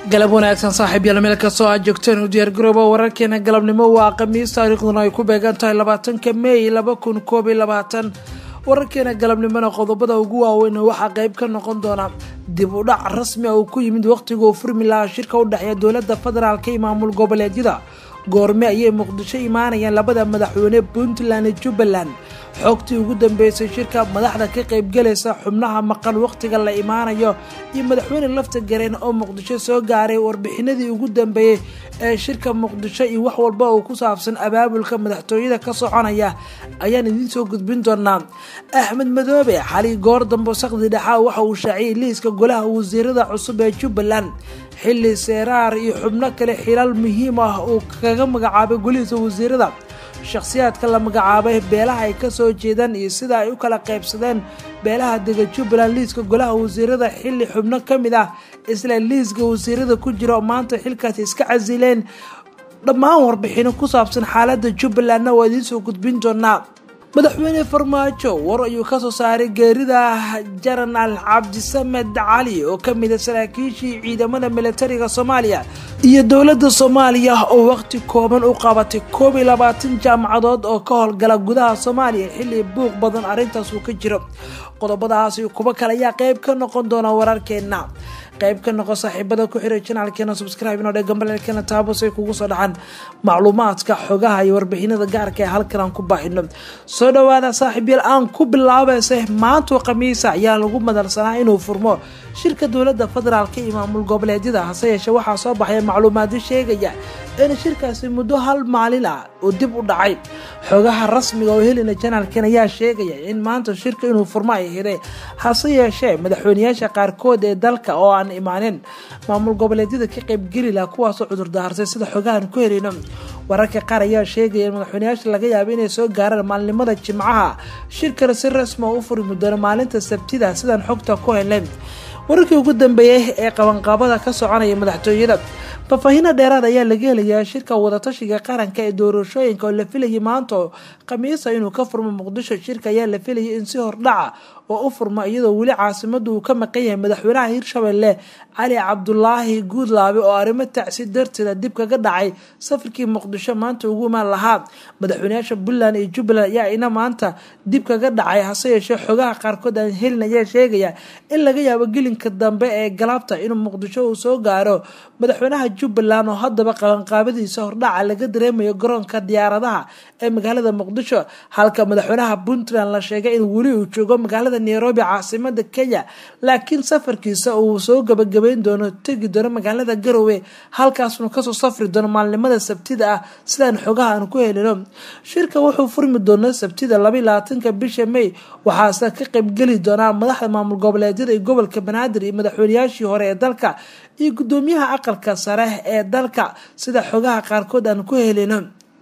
galab wanaagsan saaxiib yaal meel kastoo aad joogteen u diyaargarooba wararkeena galabnimo waa khamiis taariikhduna ay ku beegan tahay labaatanka meey laba kun koob iyo labaatan wararkeena galabnimona qodobada ugu waaweyn waxaa qeyb ka noqon doona dib u dhac rasmi uu ku yimid waqtiga uu furmi lahaa shirka u dhexeeya dowlada federaalk iyo maamul goboleedyada goorme ayay muqdisho imaanayaan labada madaxweyne puntland iyo jubbaland xogtii ugu dambeysay shirka madaxda ka qaybgalaysa xubnaha maqan waqtiga la imaanayo iyo madaxweyne lafta gareen oo muqdisho soo gaaray warbixinadii ugu dambeeyey ee shirka muqdisho iyo wax walba uu ku saabsan abaabulka madaxtooyada ka soconaya ayaan idiin soo gudbin doonaa axmed madoobe xali goor dambe sakdi dhexaa waxa uu shaaciyay liiska golaha wasiirada cusub ee jubbaland xilli seeraar iyo xubno kale xilaal muhiim ah uu kaga magacaabay golihiisa wasiirada shakhsiyaadka la magacaabay beelaha ay kasoo jeedaan iyo sida ay u kala qaybsadeen beelaha dega jubbaland liiska golaha wasiirada xilli xubno ka mid ah isla liiska wasiirada ku jira maanta xilkaasi iska casileen dhammaan warbixino ku saabsan xaalada jubbalandna waa idiin soo gudbin doonaa madaxweyne farmaajo war ayuu kasoo saaray geerida jenaraal cabdisamed cali oo kamid a saraakiishii ciidamada militariga soomaaliya iyo dowlada soomaaliya oo waqti kooban u qabatay koob iyo labaatan jaamacadood oo ka howlgala gudaha soomaaliya xilli buuq badan arrintaas uu ka jiro qodobadaas iyo kuwo kale ayaa qeyb ka noqon doona wararkeena qayb ka noqo saaxiibada ku xiray janaalkeena subscribe inoo dhe gambaleelkeena taabos ay kugu soo dhacaan macluumaadka xogaha iyo warbixinada gaarka ee halkan aan ku baahino soo dhawaada saaxiib yaal aan ku bilaabayse maanto khamiisa ayaa lagu madalsanaa inuu furmo shirka dowlada federaalk iyo maamul goboleedyada hase yeeshee waxaa soo baxaya macluumaadyo sheegaya in shirkaasi muddo hal maalin ah uu dib u dhacay xogaha rasmiga oo helina janaalkeen ayaa sheegaya in maanta shirka inuu furmo ay hidhay hase yeeshee madaxweyneyaasha qaarkood ee dalka oo aan imaanin maamul goboleedyada ka qaybgeli laha kuwaasoo cudurdaarsay sida xogahan ku helino wararka qaar ayaa sheegaya in madaxweyneyaasha laga yaabo inay soo gaaraan maalinimada jimcaha shirkana si rasmi oo u furmi doono maalinta sabtida sidaan xogta ku helnay wararkii ugu dambeeyey ee qabanqaabada ka soconaya madaxtooyada faahfaahino dheeraad ayaa laga helayaa shirka wadatashiga qaranka ee doorashooyinka oo la filayay maanta khamiisa inuu ka furmo muqdisho shirka ayaa la filayay in si hordhaca oo u furma iyadoo weli caasimadu uu ka maqan yahay madaxweynaha hirshabelle cali cabdulaahi guudlaabe oo arrimo tacsi darteeda dib kaga dhacay safarkii muqdisho maanta ugu imaan lahaa madaxweyneyaasha puntland iyo jubbaland ayaa ina maanta dib kaga dhacay hase yeeshee xogaha qaarkood aan helin ayaa sheegaya in laga yaabo gelinka dambe ee galaabta inuu muqdisho uu soo gaaro madaxweynaha jubbaland oo haddaba qabanqaabadiisa hordhaca laga dareemayo garoonka diyaaradaha ee magaalada muqdisho halka madaxweynaha puntland la sheegay in weli uu joogo magaalada nairobi caasimada kenya laakiin safarkiisa uu soo gabagabeyn doono tegi doono magaalada garowe halkaasnu kasoo safri doono maalinimada sabtida ah sidaan xogaha aan ku helino shirka wuxuu furmi doona sabtida laba labaatanka bisha may waxaase ka qaybgeli doonaa madaxda maamul goboleedyada iyo gobolka banaadir iyo madaxweyneyaashii hore ee dalka iyo gudoomiyaha aqalka sare ee dalka sida xogaha qaarkood aan ku helino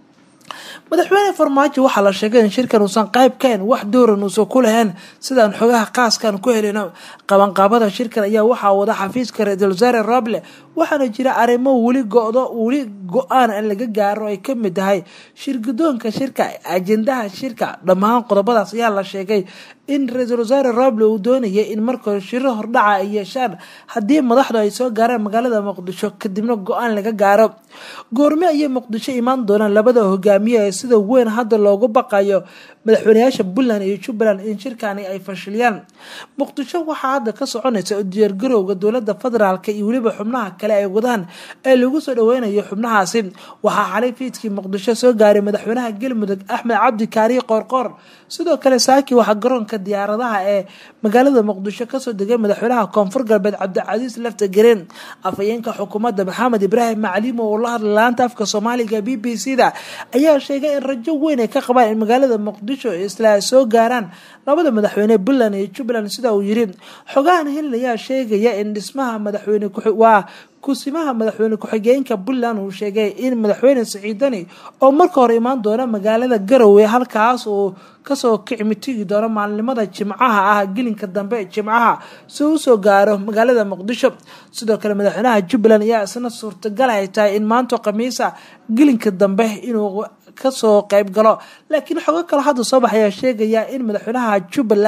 madaxweyne farmaajo waxaa la sheegay in shirkan uusan qayb kahayn wax dooran uusan ku lahayn sidaan xogaha qaaskan ku helino qabanqaabada shirkan ayaa waxaa wada xafiiska ra-iisul wasaare roble waxaana jira arrimo weli go-do weli go-aan aan laga gaaro ay kamid tahay shirgudoonka shirka ajendaha shirka dhammaan qodobadaas ayaa la sheegay in ra-iisul wasaare roble uu doonayay in markore shiro hordhaca ay yeeshaan haddii madaxdu ay soo gaaraan magaalada muqdisho kadibna go-aan laga gaaro goorme ayay muqdisho imaan doonaan labada hogaamiye ee sida weyn hadda loogu baqayo madaxweyneyaasha puntland iyo jubbaland in shirkani ay fashiliyaan muqdisho waxaa hadda ka soconaysa diyaargarowga dowlada federaalk iyo weliba xubnaha kale ay wadaan ee lagu soo dhaweynayo xubnahaasi waxaa xalay fiidkii muqdisho soo gaaray madaxweynaha galmudug axmed cabdi kaariye qoorqoor sidoo kale saaki waxaa garoonka diyaaradaha ee magaalada muqdisho kasoo degay madaxweynaha koonfur galbeed cabdicasiis lafta gareen afhayeenka xukuumadda maxamed ibraahim macliimo oo la hadlay laanta afka soomaaliga b b c da ayaa sheegay in rajo weyn ay ka qabaan in magaalada muqdisho isla soo gaaraan labada madaxweyne puntland iyo jubbaland sida uu yiri xogahan helin ayaa sheegaya in dhismaha madaxweyne waa kusimaha madaxweyne ku-xigeenka puntland uu sheegay in madaxweyne siciidani oo marka hore imaan doona magaalada garowe halkaas uu kasoo kicmitigi doono maalinimada jimcaha ah gelinka dambe jimcaha si uu usoo gaaro magaalada muqdisho sidoo kale madaxweynaha jubbaland ayaa isna suurtagal ay tahay in maanta khamiisa gelinka dambe inuu kasoo qayb galo laakiin xogo kale hadda soo baxayaa sheegaya in madaxweynaha jubbaland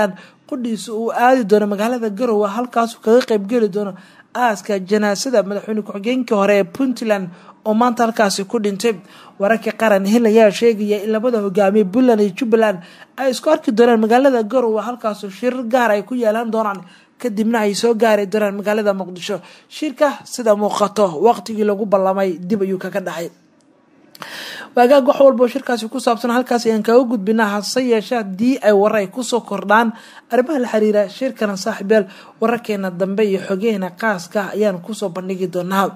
qudhiisa uu aadi doono magaalada garowe halkaasu kaga qeybgeli doono aaska janaasada madaxweyne ku-xigeenkii hore ee puntland oo maanta halkaasi ku dhintay wararka qaran hil ayaa sheegaya in labada hogaamiye puntland iyo jubbaland ay isku arki doonaan magaalada garowe halkaasu shirar gaar ay ku yeelan doonaan kadibna ay soo gaari doonaan magaalada muqdisho shirka sida muuqato waqtigii lagu ballamay dib ayuu kaga dhacay waagaag wax walba oo shirkaasi ku saabsan halkaas ayaan kaga gudbinaa hase yeeshe haddii ay warar ay kusoo kordhaan arrimaha la xiriira shirkana saaxiibyaal wararkeena dambe iyo xogeheena qaaska ayaan kusoo bandhigi doonaa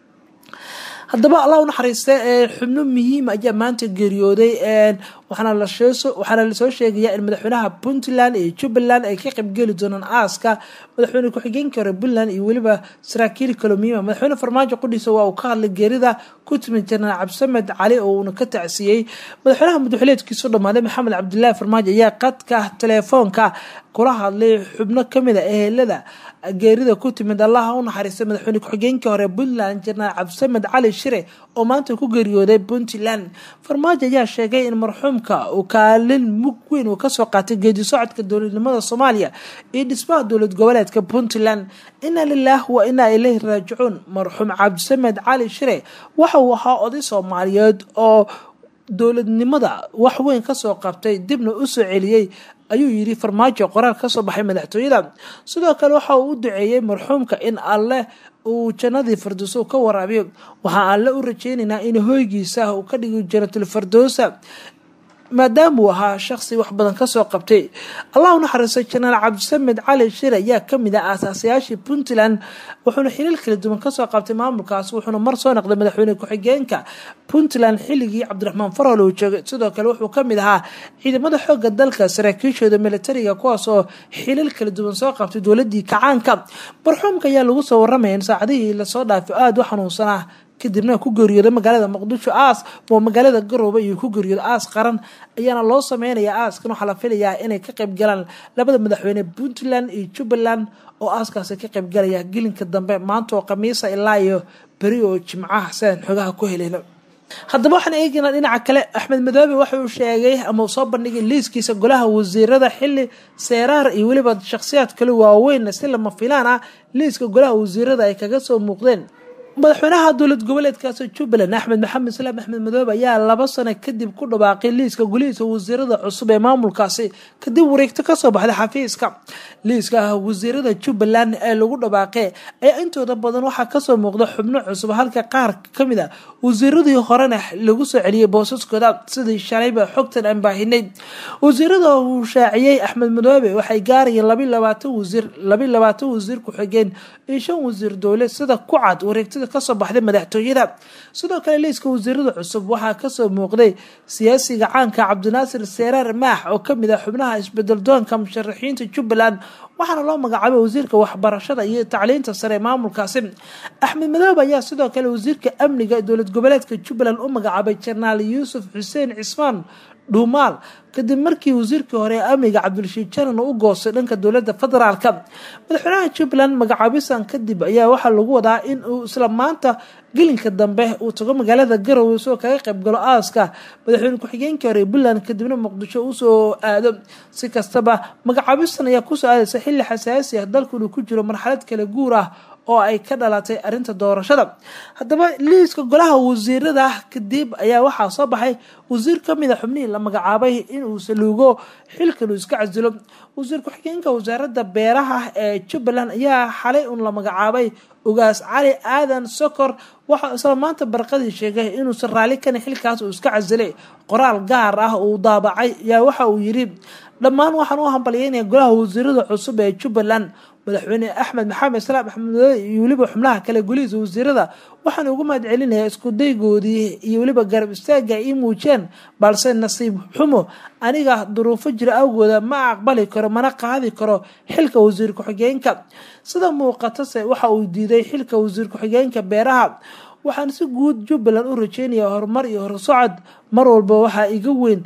haddaba allah u naxariista xubno muhiim ayaa maanta geeriyooday waxaana lasoo sheegaya in madaxweynaha puntland iyo jubbaland ay ka qaybgeli doonaan aaska madaxweyne ku-xigeenkii hore puntland iyo weliba saraakiil kaloo muhiima madaxweyne farmaajo qudhiisa waa uu ka hadlay geerida ku timid janaraal cabdisamed cali oo uuna ka tacsiyey madaxweynaha madaxweyneedkiisu dhammaaday maxamed cabdilaahi farmaajo ayaa qadka teleefoonka kula hadlay xubno kamid a ehelada geerida ku timid allaha u naxariistay madaxweyne ku-xigeenkii hore puntland janaraal cabdisamed cali shire oo maanta ku geeriyooday puntland farmaajo ayaa sheegay in marxuumka uu kaalin mug weyn uu kasoo qaatay geedi socodka dowladnimada soomaaliya iyo dhismaha dowlad goboleedka puntland inaa lilaah wa inaa ilayhi raajicuun marxuum cabdisamed cali shire waxa uu ahaa oday soomaaliyeed oo dowladnimada wax weyn kasoo qabtay dibna usoo celiyey ayuu yidhi farmaajo qoraal kasoo baxay madaxtooyada sidoo kale waxa uu u duceeyey marxuumka in alleh uu jannadii firdowsa ka waraabiyo waxaa alle u rajeynaynaa in hoygiisa uu ka dhigi jannatul firdowsa maadaama uu ahaa shaqsi wax badan kasoo qabtay allah u naxariistay janaal cabdisamed cali shir ayaa kamid ah aasaasayaashii puntland wuxuuna xiliil kala duwan kasoo qabtay maamulkaas wuxuuna mar soo noqday madaxweyne ku-xigeenka puntland xilligii cabdiraxmaan farol uu joogay sidoo kale wuxuu kamid ahaa ciidamada xooga dalka saraakiishooda militariga kuwaas oo xiliil kala duwan soo qabtay dowladii kacaanka marxuumka ayaa lagu soo waramaya in saacadihii lasoo dhaafay aada u xanuunsanaa kadibna ku geeriyooday magaalada muqdisho aas oo magaalada garoobe iyo ku geeriyooda aas qaran ayaana loo sameynaya aaskan waxaa la filayaa inay ka qayb galaan labada madaxweyne puntland iyo jubbaland oo aaskaasi ka qayb galaya gelinka dambe maanta oo khamiisa ilaa iyo beri oo jimcaha sidaan xogaha ku heleyno haddaba waxaan eegaynaa dhinaca kale axmed madoobe waxa uu sheegay ama uu soo bandhigay liiskiisa golaha wasiirada xili seeraar iyo weliba shakhsiyaad kale waaweyn si lama filaan ah liiska golaha wasiirada ay kaga soo muuqdeen madaxweynaha dowlad goboleedkaasi jubbaland axmed maxamed islaam axmed madoobe ayaa laba sano kadib ku dhawaaqay liiska golihiisa wasiirada cusub ee maamulkaasi kadib wareegto kasoo baxday xafiiska liiska wasiirada jubbaland ee lagu dhawaaqee ayaa intooda badan waxaa kasoo muuqda xubno cusub halka qaar kamid a wasiiradii horena lagu soo celiyay boosaskooda sidii shalayba xogtan aan baahinay wasiirada uu shaaciyey axmed madoobe waxay gaarayeen labi labaatan wasiir labi labaatan wasiir ku-xigeen iyo shan wasiir dowle sida ku cad wareegtada kasoo baxday madaxtooyada sidoo kale liiska wasiirada cusub waxaa kasoo muuqday siyaasiga caanka cabdinaasir seeraar maax oo kamid ah xubnaha isbedel doonka musharaxiinta jubbaland waxaana loo magacaabay wasiirka waxbarashada iyo tacliinta sare ee maamulkaasi axmed madoobe ayaa sidoo kale wasiirka amniga dowlad goboleedka jubbaland u magacaabay jenaraal yuusuf xuseen cismaan dhuumaal kadib markii wasiirkii hore ee amniga cabdirashiid janan u goostay dhanka dowlada federaalka madaxweynaha jubbaland magacaabisan kadib ayaa waxaa lagu wadaa in uu isla maanta gelinka dambe uu tago magaalada garowe soo kaga qaybgalo aaska madaxweyne ku-xigeenkii hore ee puntland kadibna muqdisho usoo aado si kastaba magacaabistan ayaa kusoo aadaysa xilli xasaasi ah dalku inuu ku jiro marxalad kala guur ah oo ay ka dhalatay arrinta doorashada haddaba liiska golaha wasiirada kadib ayaa waxaa soo baxay wasiir kamid a xubnihii la magacaabay inuu saluugo xilkan uu iska casilo wasiir ku-xigeenka wasaaradda beeraha ee jubbaland ayaa xalay un la magacaabay ugaas cali aadan sokor waxaa isla maanta barqadii sheegay inuusan raalli kana xilkaas uu iska casilay qoraal gaar ah uu daabacay ayaa waxa uu yidhi dhammaan waxaan u hambalyeynaya golaha wasiirada cusub ee jubbaland madaxweyne axmed maxamed islaam axmed madoobe iyo weliba xubnaha kale golihiisa wasiirada waxaan ugu mahad celinayaa iskudaygoodii iyo weliba garab istaaga ii muujiyeen balse nasiib xumo aniga duruufo jira awgooda ma aqbali karo mana qaadi karo xilka wasiir ku-xigeenka sida muuqatase waxa uu diiday xilka wasiir ku-xigeenka beeraha waxaan si guud jubbaland u rajeynaya horumar iyo horsocod mar walba waxaa iga weyn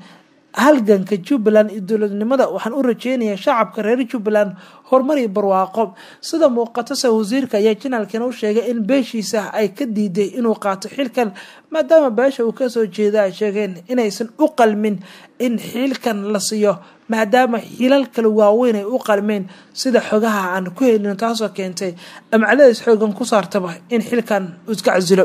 halganka jubbaland iyo dowladnimada waxaan u rajeynayaa shacabka reer jubbaland horumar iyo barwaaqo sida muuqatase wasiirka ayaa janaalkana u sheegay in beeshiisa ay ka diiday inuu qaato xilkan maadaama beesha uu kasoo jeeda ay sheegeen inaysan u qalmin in xilkan la siiyo maadaama xilal kale waaweyn ay u qalmeen sida xogaha aan ku helin taasoo keentay amcaladaas xoogan ku saartaba in xilkan uu iska casilo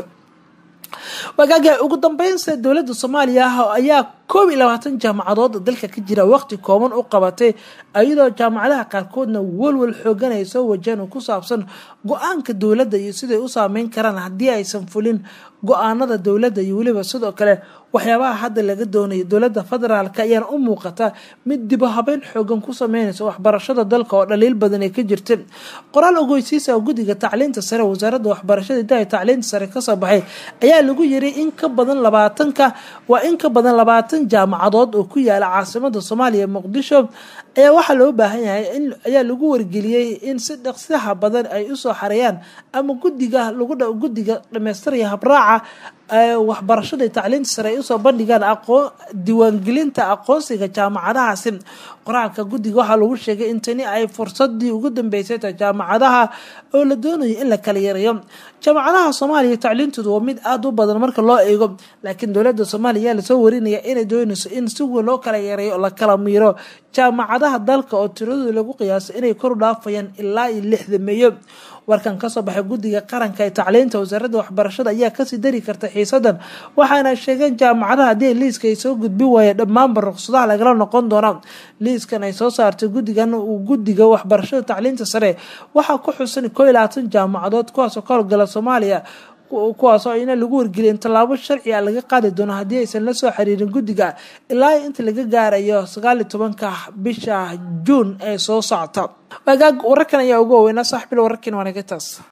wagaaga ugu dambeynse dowladda soomaaliya ayaa koob iyo labaatan jaamacadood dalka ka jira waqti kooban u qabatay iyadoo jaamacadaha qaarkoodna walwal xoogan ay soo wajaan ku saabsan go-aanka dowladda iyo siday u saameyn karaan haddii aysan fulin go-aanada dowladda iyo weliba sidoo kale waxyaabaha hadda laga doonayo dowladda federaalk ayaana u muuqata mid dibo habeyn xoogan ku sameynaysa waxbarashada dalka oo dhaliil badan ay ka jirta qoraal ogeysiisa guddiga tacliinta sare wasaaradda waxbarashada idaha tacliinta sare kasoo baxay ayaa lagu yiri in ka badan labaatanka waa in ka badan labaatan jaamacadood oo ku yaala caasimada soomaaliya muqdisho ayaa waxaa loo baahan yahay in ayaa lagu wargeliyey in si dhaqsiyaha badan ay usoo xareeyaan ama gudiga lagu guddiga dhamaystiraya habraaca waxbarashada tacliinta sare ay usoo bandhigaan aqoon diiwaangelinta aqoonsiga jaamacadahaasi qoraalka guddiga waxaa lagu sheegay in tani ay fursadii ugu dambeysay ta jaamacadaha oo la doonayo in la kala yareeyo jaamacadaha soomaaliya tacliintoodu waa mid aada u badan marka loo eego laakiin dowladda soomaaliya ayaa lasoo warinaya inay doonayso in si weyn loo kala yareeyo la kala miiro jaamacadaha dalka oo tiradooda lagu qiyaaso inay kor dhaafayaan ilaa iyo lixdameeyo warkan kasoo baxay guddiga qaranka ee tacliinta wasaaradda waxbarashada ayaa kasii dari karta xiisadan waxaana sheegeen jaamacadaha haddii liiska ay soo gudbin waayeen dhammaanba ruqsadaha lagala noqon doona liiskan ay soo saartay guddigan uu guddiga waxbarashada tacliinta sare waxaa ku xusan koo iyo labaatan jaamacadood kuwaasoo ka howlgala soomaaliya kuwaasoo ina lagu wargeliyeen tallaabo sharci a laga qaadi doono haddii aysan la soo xiriirin guddiga ilaa inta laga gaarayo sagaaliyo tobanka bisha juun ee soo socota wagaag wararkan ayaa ugu waaweynaa saaxibil wararkiina waanagataas